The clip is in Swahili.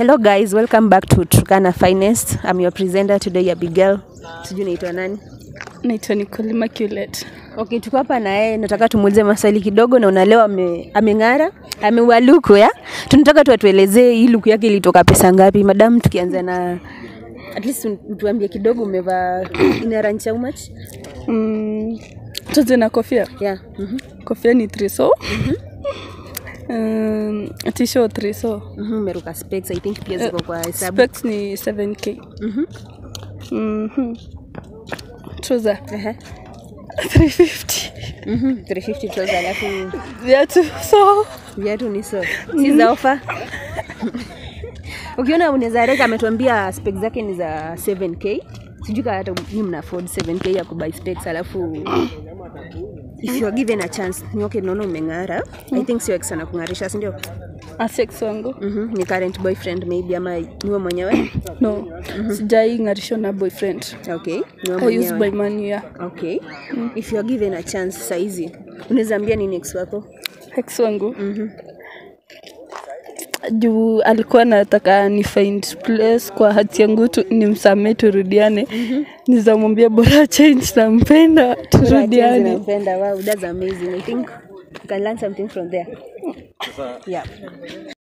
Hello guys, welcome back to Turkana Finest. I'm your presenter today, Abigail. Sijui naitwa nani? Naitwa Nicole Immaculate. Okay, tuko hapa na yeye, nataka tumuulize maswali kidogo. Naona leo ame, ameng'ara, ameua luku ya. Tunataka tu atuelezee hii luku yake ilitoka pesa ngapi, madam, tukianza na at least tuambie kidogo, umevaa ina range how much? Mm, tuanze na kofia. Yeah. Mhm. Kofia ni 3so. Um, t-shirt 3so. Mhm, umeruka specs, I think pia ziko kwa hesabu. Specs ni 7k. Mhm. Mhm. Trouser Ehe. 350. Mhm, 350 trouser alafu Viatu so. viatu ni so. Si za ofa. Ukiona unaweza reka ametuambia specs zake ni za 7k. Sijui kama hata nyinyi mna afford 7k ya kubuy specs alafu if you are given a chance ni okay, naona umeng'ara. I think sio ex anakung'arisha, si ndio? Asex wangu. Mhm, ni current boyfriend maybe ama niwe mwenyewe. No. Sijai ng'arishwa na boyfriend. Okay, niwe I use mwenyewe. by money yeah. Okay. If you are given a chance saizi unaweza ambia nini ex wako? Ex wangu. juu alikuwa anataka ni find place kwa hati yangu tu, nimsamee turudiane. Nizamwambia bora change, nampenda turudiane. Napenda. Wow, that's amazing. I think you can learn something from there. Yeah.